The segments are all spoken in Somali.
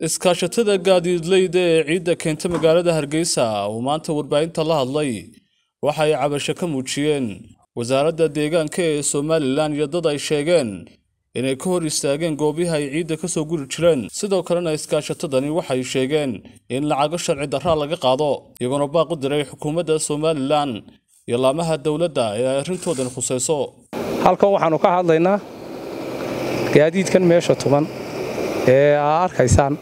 iskaashatada gaadiidleyda ee ciidda keenta magaalada hargeysa uu maanta warbaahinta la hadlay waxa ay cabasho ka muujiyeen wasaaradda deegaanka ee somalilan iyo dad ay sheegeen inay ka hor istaageen goobihii ay ciidda ka soo guri jireen sidoo kalena iskaashatadani waxay sheegeen in lacago sharci darraa laga qaado iyagoona baaq u diray xukuumadda somalilan iyo laamaha dowladda ee ay arrintoodan khusayso halkan waxaannu ka hadlaynaa gaadiidkan meesha tuban ee aa arkaysaan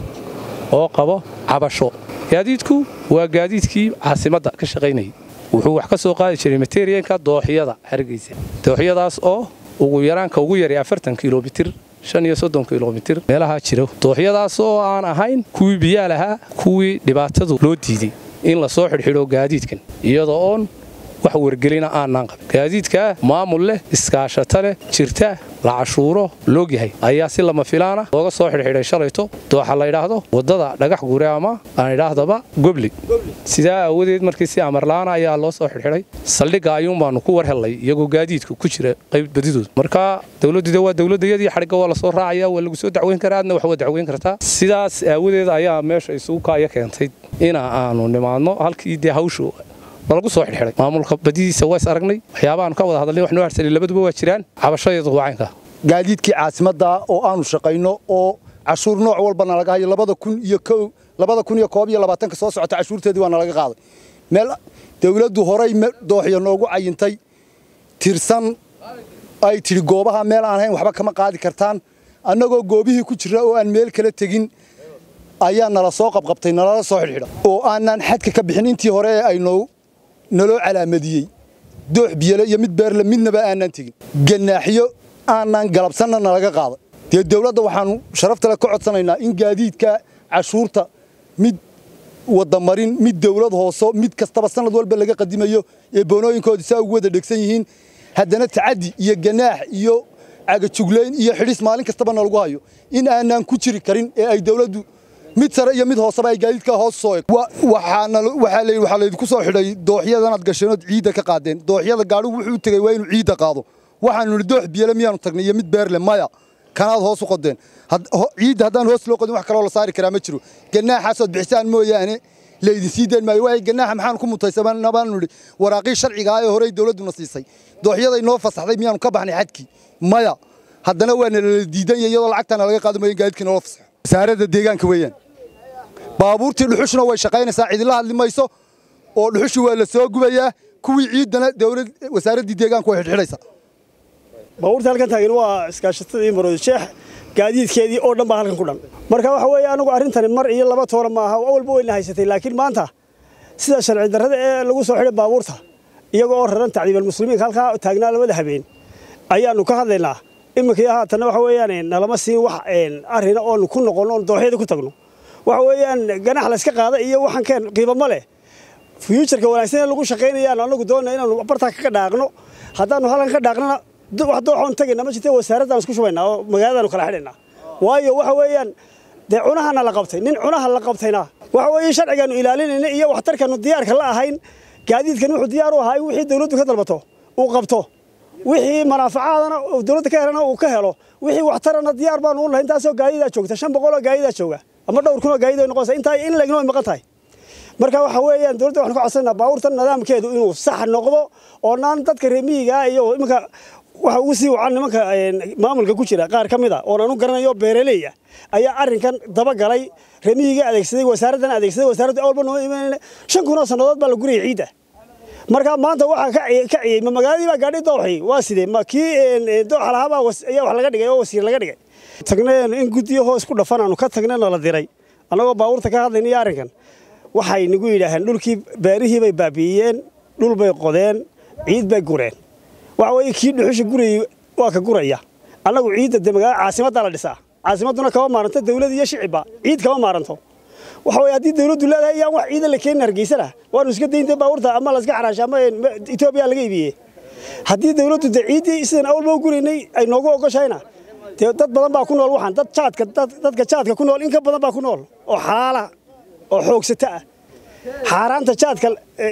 oo qabo cabasho gaadiidku waa gaadiidkii caasimadda ka shaqaynayay wuxuu wax ka soo qaadi jiray materiyanka dooxyada hargeysa dooxyadaas oo ugu yaraanka ugu yaray afartan kilomitir shan iyo soddon kilomitir meelahaa jiro dooxyadaas oo aan ahayn kuwii biyaa lahaa kuwii dhibaatadu loo diiday in la soo xidhxidho gaadiidkan iyadoo oon wax wargelina aanaan qabin gaadiidkaa maamul leh iskaashato leh jirta la cashuuro loogyahay ayaa si lama filaana looga soo xidhxidhay shalayto dooxa la ydhaahdo waddada dhagax gure ama aan idhaahdaba gobli sidaa aawadeed markii si amarla'aana ayaa loo soo xidhxidhay saldhigga ayuun baannu ku war hellay iyagoo gaadiidku ku jira qayb badidooda marka dowladduda waa dowladdayadii xadhigga waa la soo raacaya waa lagu soo dacweyn karaa adna wax waa dacweyn kartaa sidaas aawadeed ayaa meesha isugu kaaya keentay ina aanu nimaadno halkii dee hawshu nalagu soo xidhxidhay maamulka badidiisa waa is aragnay waxyaabahaanu ka wada hadalnay wax noo harsanay labaduba waa jiraan cabashadeedu waa caynka gaadiidkii caasimadda oo aanu shaqayno oo cashuur nooc walba nalaga hayo labada kun iyo labada kun iyo koob iyo labaatanka soo socota cashuurteedii waa nalaga qaaday meel dawladdu horay dooxya noogu cayintay tirsan ay tidhi goobaha meel aan hayn waxba kama qaadi kartaan annagoo goobihii ku jira oo aan meel kala tegin ayaa nala soo qabqabtay nalala soo xidhxidha oo aanaan xadka ka bixin intii hore ee aynoo naloo calaamadiyey doox biyale iyo mid beerle midnaba aanaan tegin gannaaxyo aanaan galabsanna nalaga qaaday dee dawladda waxaannu sharaftale ka codsanaynaa in gaadiidka cashuurta mid wadamarin mid dawlad hooso mid kastaba sanad walba laga qadimayo ee boonooyinkooda saa ugu wada dhegsan yihiin haddana tacaddi iyo ganaax iyo cagajuglayn iyo xidhis maalin kastaba nalagu hayo in aanaan ku jiri karin ee ay dawladdu mid sare iyo mid hooseba ay gaadiidka hoos soo eg waxaa laydinku soo xidhay dooxyadanaad gasheenood ciidda ka qaadeen dooxyada gaadhigu wuxuu tegey waa inuu ciidda qaado waxaanu nidhi doox biyale miyaanu tagnay iyo mid beerle maya kanaad hoos u qodeen ciidda haddaan hoos loo qodin wax kaloo la saari karaa ma jiro gannaaxaasood bixisaan mooyaane laydin sii deen maayo waay gannaaxa maxaanu ku mutaysana baanu nidhi waraaqii sharcigaa ee horey dawladduna siisay dooxyaday noo fasaxday miyaanu ka baxnay xadkii maya haddana waa nalala diidanya iyadoo lacagtaana laga qaadi maayo gaadiidkii naloo fasaxo wasaaradda deegaanka weeyaan baabuurtii dhuxushna way shaqaynaysaa cidila hadli mayso oo dhuxushii waa la soo gubayaa kuwii ciiddana dawlad wasaaraddii deegaanku way xidhxidhaysaa baabuurta halkan taagan waa iskaashatadii maroodi sheex gaadiidkeedii oo dhan baa halkan ku dhan marka waxa weeye anagu arrintani mar iyo laba toona maaha awalba weyna haysatay laakiin maanta sida sharci darrada ee lagu soo xidhay baabuurta iyagoo oo raran tacdiibalmuslimiinka halkaa taagnaa labada habeen ayaannu ka hadlaynaa iminkii haatanna waxa weeyaan nalama siin wax arrina oonu ku noqonno oon dooxyada ku tagno waxa weeyaan ganax layska qaada iyo waxaan keen qiibo ma leh fyuujarka wanaagsan ee lagu shaqaynayaan anagu doonna inaanu bartaa ka dhaaqno haddaannu halkan ka dhaaqnana wax dooxoon tagayna ma jirta wasaaraddan isku shubaynaa oo magaaladaanu kala xidhaynaa waayo waxa weeyaan dee cunahana la qabtay nin cunaha la qabtayna waxa weeye sharcigaanu ilaalinayna iyo waxtarkaanu diyaarka la ahayn gaadiidkan wuxuu diyaar u ahaa in wixii dawladdu ka dalbato uu qabto wixii manaafacaadana dawladda ka helana uu ka helo wixii waxtarana diyaar baanu u nahay intaasoo gaadidaa joogta shan boqoloo gaadidaa jooga ama dhowr kunoo gaadid ay noqonaysa intaa in leegno ay maqan tahay marka waxa weeyaan dawladda waxaan ka codsanaa baabuurtan nidaamkeedu inuu sax noqdo oo naan dadka reemiyiga iyo iminka waxa ugu sii wacan nimanka maamulka ku jira qaar ka mid a oon anu garanayo beeraleeya ayaa arrinkan dabagalay reemiyiga adeegsaday wasaaraddan adeegsaday wasaaraddu awalba noo imanayna shan kunoo sannadood baa la guriyay ciidda marka maanta waxaa ka ciyey ma magaaladii baa gaadhi dooxi waa sidee ma kii dooxa lahaabaa ayaa wax laga dhigay oo wasiir laga dhigay tagneen in guddiyo hoos ku dhafan aanu ka tagnayna la diray annagoo baabuurta ka hadlayna iyo arrinkan waxay nagu yidhaaheen dhulkii beerihii bay baabi'iyeen dhul bay qodeen ciid bay gureen waxa weeye kii dhuxusha gurayey waa ka guraya annagu ciidda dee magaalada caasimaddaa la dhisaa caasimadduna kama maaranto dawlad iyo shicibba ciid kama maaranto waxa weye haddii dawladdu leedahay yaan wax ciidan la keenin hargeysana waanu iska dayntay baabuurta ama laska xaraasha ama etoobiya laga iibiyey haddii dawladdu dee ciiddii sidan awalba u guraynay ay noogu ogoshayna dee dad badan baa ku nool waxaan dad jaadka dadka jaadka ku nool in ka badan baa ku nool oo xalaala oo xoogsata ah xaaraanta jaadka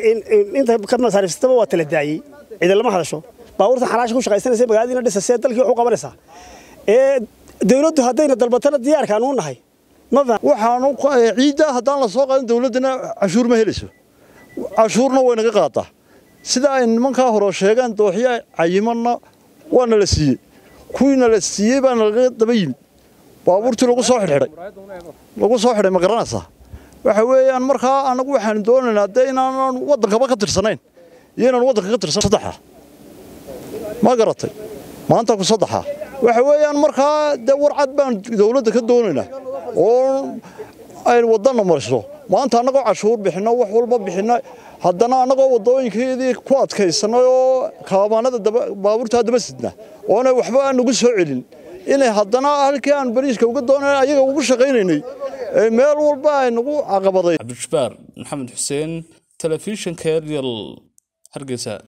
inta ka masaariifsataba waa tala daayey ciidan lama hadasho baabuurtan xalaasha ku shaqaysanaysa magaaladiina dhisasee dalkii wax u qabanaysaa ee dawladdu haddayna dalbatana diyaarkaan u nahay waxaanu ciidda haddaan la soo qaadin dowladdana cashuur ma helayso cashuurna way naga qaadaa sida ay nimankaa hore sheegeen dooxyo cayimanna waana la siiyey kuwiina la siiyey baana laga daba yimid baabuurtii lagu soo xidhxidhay lagu soo xidhay ma garanaysaa waxa weeyaan markaa anagu waxaan doonaynaa dee inaanan waddankaba ka tirsanayn iyo inaan waddanka ka tirsan saddexa ma garatay maanta ku saddexa waxa weeyaan markaa dee warcad baan dowladda ka doonaynaa oo ay waddanna mariso maanta annagoo cashuur bixinno wax walba bixinno haddana annagoo waddooyinkeedii ku adkaysanay oo kaabaanada baabuurtaa daba sidna oona waxba aan nagu soo celin inay haddana halkii aan bariiska uga doonay ayaga ugu shaqaynaynay meel walba ay nagu caqabaday cabdijabbaar maxamed xuseen telefishinka eryal hargeysa